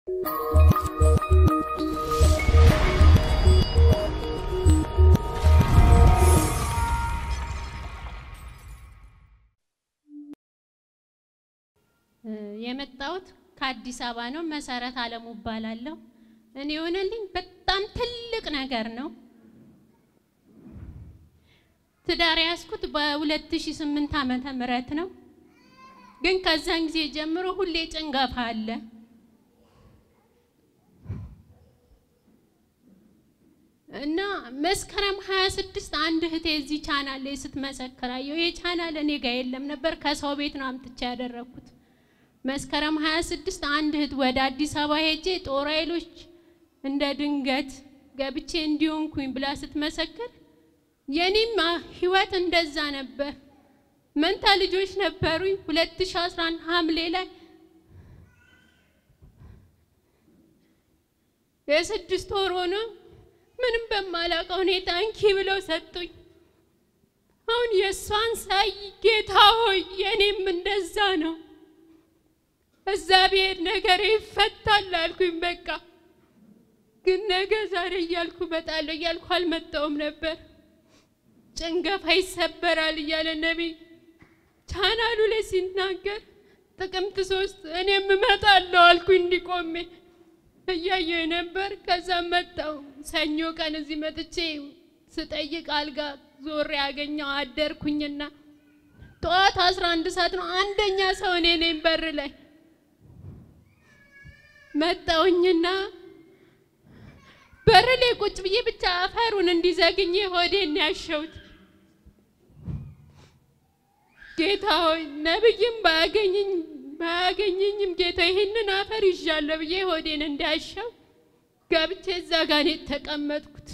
የመጣሁት ከአዲስ አበባ ነው። መሰረት አለሙ እባላለሁ። እኔ የሆነልኝ በጣም ትልቅ ነገር ነው። ትዳር ያዝኩት በ2008 ዓመተ ምህረት ነው። ግን ከዛን ጊዜ ጀምሮ ሁሌ ጭንገፋ አለ። እና መስከረም 26 አንድ እህቴ እዚህ ቻናል ላይ ስትመሰክራየው ይሄ ቻናል እኔ ጋር የለም ነበር፣ ከሰው ቤት ነው አምጥቼ ያደረኩት። መስከረም 26 አንድ እህት ወደ አዲስ አበባ ሄጄ ጦር ኃይሎች እንደ ድንገት ገብቼ እንዲሆንኩኝ ብላ ስትመሰክር የኔም ህይወት እንደዛ ነበር። መንታ ልጆች ነበሩኝ። 2011 ሐምሌ ላይ የስድስት ወር ሆኖ ምንም በማላውቀው ሁኔታ እንኪ ብለው ሰጡኝ። አሁን የእሷን ሳይ ጌታ ሆይ የኔም እንደዛ ነው፣ እዛ ብሄድ ነገር ይፈታል አልኩኝ። በቃ ግን ነገ ዛሬ እያልኩ እመጣለሁ እያልኩ አልመጣውም ነበር። ጭንገፋ ይሰበራል እያለ ነቢይ ቻናሉ ላይ ሲናገር ጥቅምት ሶስት እኔም እመጣለሁ አልኩኝ እንዲቆሜ እያየሁ ነበር። ከዛ መጣው ሰኞ ቀን እዚህ መጥቼ ስጠይቅ አልጋ ዞሬ ያገኘው አደርኩኝና ጠዋት አስራ አንድ ሰዓት ነው አንደኛ ሰው እኔ ነኝ በር ላይ መጣውኝና በር ላይ ቁጭ ብዬ ብቻ አፈሩን እንዲዘግኝ ሆዴን ያሸውት ጌታ ሆይ ነብይም ባያገኝኝ ባያገኘኝም ጌታ ይህንን አፈር ይዣለሁ ብዬ ሆዴን እንዳያሸው ገብቼ እዛ ጋር ነው የተቀመጥኩት።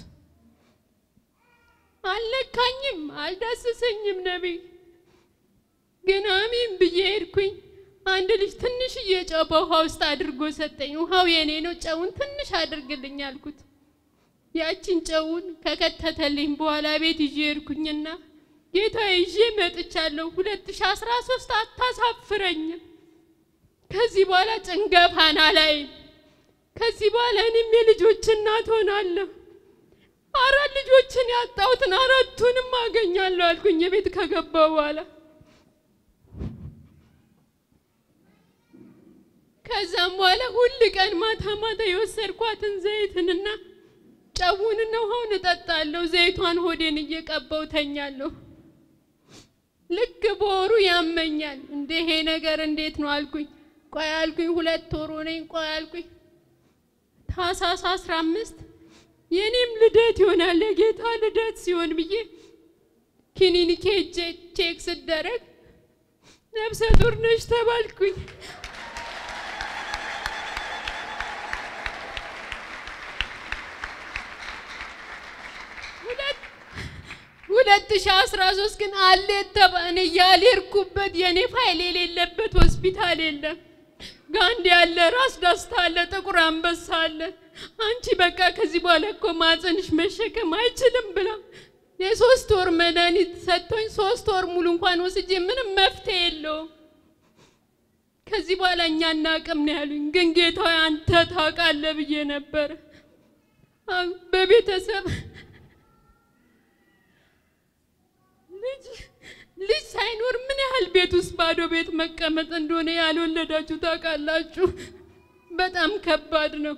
አልነካኝም፣ አልዳሰሰኝም። ነቢይ ግን አሜን ብዬ ሄድኩኝ። አንድ ልጅ ትንሽዬ ጨው በውሃ ውስጥ አድርጎ ሰጠኝ። ውሃው የኔ ነው፣ ጨውን ትንሽ አድርግልኝ አልኩት። ያችን ጨውን ከከተተልኝ በኋላ ቤት ይዤ ሄድኩኝና ጌታ ይዤ መጥቻለሁ። 2013 አታሳፍረኝም። ከዚህ በኋላ ጭንገፋን አላይም። ከዚህ በኋላ እኔም የልጆች እናት ሆናለሁ። አራት ልጆችን ያጣሁትን አራቱንም አገኛለሁ አልኩኝ ቤት ከገባሁ በኋላ ከዛም በኋላ ሁል ቀን ማታ ማታ የወሰድኳትን ዘይትንና ጨውንና ውሃውን እጠጣለሁ። ዘይቷን ሆዴን እየቀባው ተኛለሁ። ልክ በወሩ ያመኛል። እንደ ይሄ ነገር እንዴት ነው አልኩኝ። ቆይ አልኩኝ፣ ሁለት ወሩ ነኝ። ቆይ አልኩኝ፣ ታህሳስ አስራ አምስት የኔም ልደት ይሆናል የጌታ ልደት ሲሆን ብዬ ክሊኒክ ሄጄ ቼክ ስደረግ ነፍሰ ጡር ነሽ ተባልኩኝ። ሁለት ሺህ አስራ ሶስት ግን አለ የተባለ ያልሄድኩበት የኔ ፋይል የሌለበት ሆስፒታል የለም። ጋንዲ አለ፣ ራስ ዳስታ አለ፣ ጥቁር አንበሳ አለ። አንቺ በቃ ከዚህ በኋላ እኮ ማፀንሽ መሸከም አይችልም ብላ የሶስት ወር መድኃኒት ሰጥቶኝ ሶስት ወር ሙሉ እንኳን ወስጄ ምንም መፍትሄ የለውም። ከዚህ በኋላ እኛ እናቅም ነው ያሉኝ። ግን ጌታ አንተ ታውቃለህ ብዬ ነበር በቤተሰብ ልጅ ሳይኖር ምን ያህል ቤት ውስጥ ባዶ ቤት መቀመጥ እንደሆነ ያልወለዳችሁ ታውቃላችሁ። በጣም ከባድ ነው።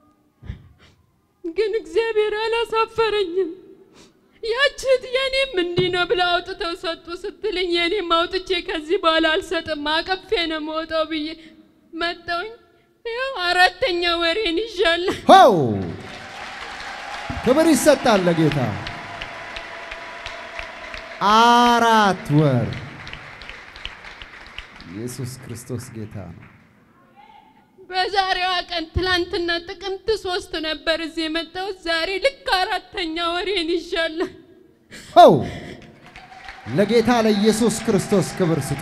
ግን እግዚአብሔር አላሳፈረኝም። ያችት የኔም እንዲህ ነው ብላ አውጥተው ሰጡ ስትልኝ የኔም አውጥቼ ከዚህ በኋላ አልሰጥም አቀፌ ነው መውጣው ብዬ መጣውኝ። ያው አራተኛ ወሬን ይዣለሁ። ሆው ክብር ይሰጣል ለጌታ። አራት ወር ኢየሱስ ክርስቶስ ጌታ ነው። በዛሬዋ ቀን ትላንትና ጥቅምት ሶስት ነበር እዚህ የመጣሁት። ዛሬ ልክ አራተኛ ወሬን ይዣለሁ። ሆው ለጌታ ለኢየሱስ ክርስቶስ ክብር ስጡ።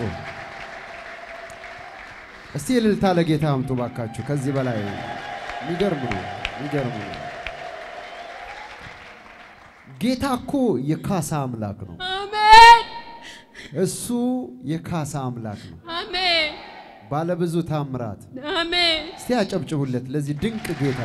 እስቲ እልልታ ለጌታ አምጡ ባካችሁ። ከዚህ በላይ የሚገርም ነው፣ የሚገርም ነው። ጌታ እኮ የካሳ አምላክ ነው። አሜን እሱ የካሳ አምላክ ነው። አሜን ባለብዙ ታምራት አሜን እስቲ አጨብጭቡለት ለዚህ ድንቅ ጌታ።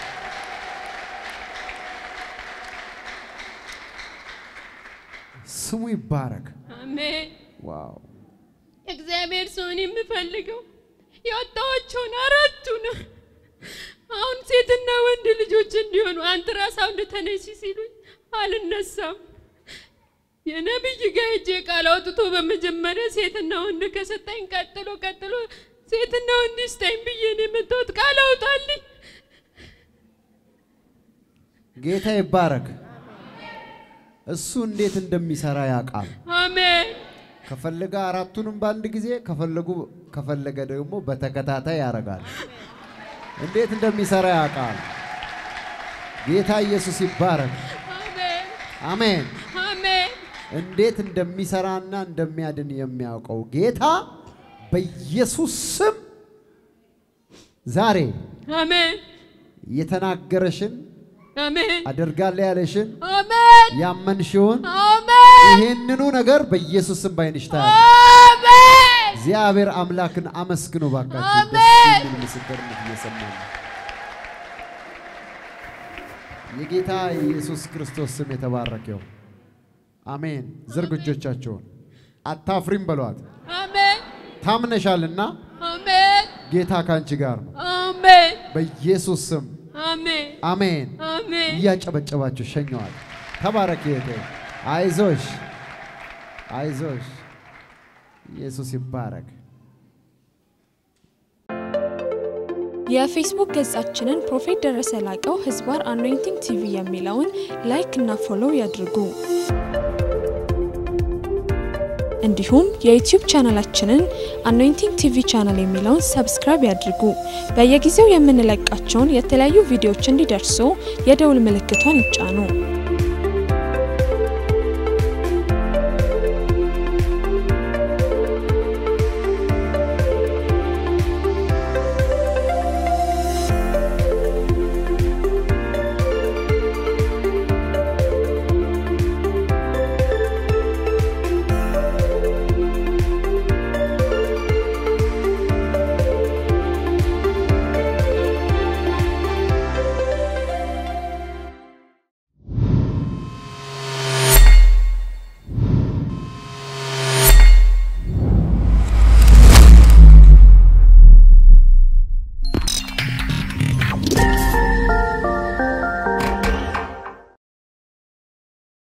ስሙ ይባረክ። አሜን። ዋው እግዚአብሔር ሰውን የምፈልገው ያወጣኋቸውን አራቱን አሁን ሴትና ወንድ ልጆች እንዲሆኑ አንትራሳውንድ ተነሺ ሲሉኝ አልነሳም። የነብይ ጋር ሄጄ ቃል አውጥቶ በመጀመሪያ ሴትና ወንድ ከሰጠኝ ቀጥሎ ቀጥሎ ሴትና ወንድ ይስጠኝ ብዬ ነው የመጣሁት። ቃል አውጣልኝ። ጌታ ይባረክ። እሱ እንዴት እንደሚሰራ ያውቃል። አሜን ከፈለገ አራቱንም በአንድ ጊዜ ከፈለጉ ከፈለገ ደግሞ በተከታታይ ያደርጋል። እንዴት እንደሚሰራ ያውቃል። ጌታ ኢየሱስ ይባረክ። አሜን አሜን። አሜን እንዴት እንደሚሰራና እንደሚያድን የሚያውቀው ጌታ በኢየሱስ ስም ዛሬ አሜን የተናገረሽን አሜን አደርጋለሁ ያለሽን አሜን ያመንሽውን አሜን ይህንኑ ነገር በኢየሱስ ስም ባይንሽ ታያለሽ። አሜን እግዚአብሔር አምላክን አመስግኑ ባካችሁ። አሜን። ደስ የሚል ምስክርነት እየሰማን ነው። የጌታ የኢየሱስ ክርስቶስ ስም የተባረከው። አሜን። ዝርጉ እጆቻቸውን። አታፍሪም በሏት። አሜን ታምነሻልና አሜን ጌታ ካንቺ ጋር ነው። አሜን በኢየሱስ ስም አሜን አሜን። አሜን እያጨበጨባችሁ ሸኘዋል። ተባረክ እህቴ። አይዞሽ አይዞሽ። ኢየሱስ ይባረክ። የፌስቡክ ገጻችንን ፕሮፌት ደረሰ ላቀው ህዝባር አኖይንቲንግ ቲቪ የሚለውን ላይክ እና ፎሎው ያድርጉ። እንዲሁም የዩቲዩብ ቻናላችንን አኖይንቲንግ ቲቪ ቻናል የሚለውን ሰብስክራይብ ያድርጉ። በየጊዜው የምንለቃቸውን የተለያዩ ቪዲዮዎች እንዲደርሱ የደውል ምልክቷን ይጫኑ።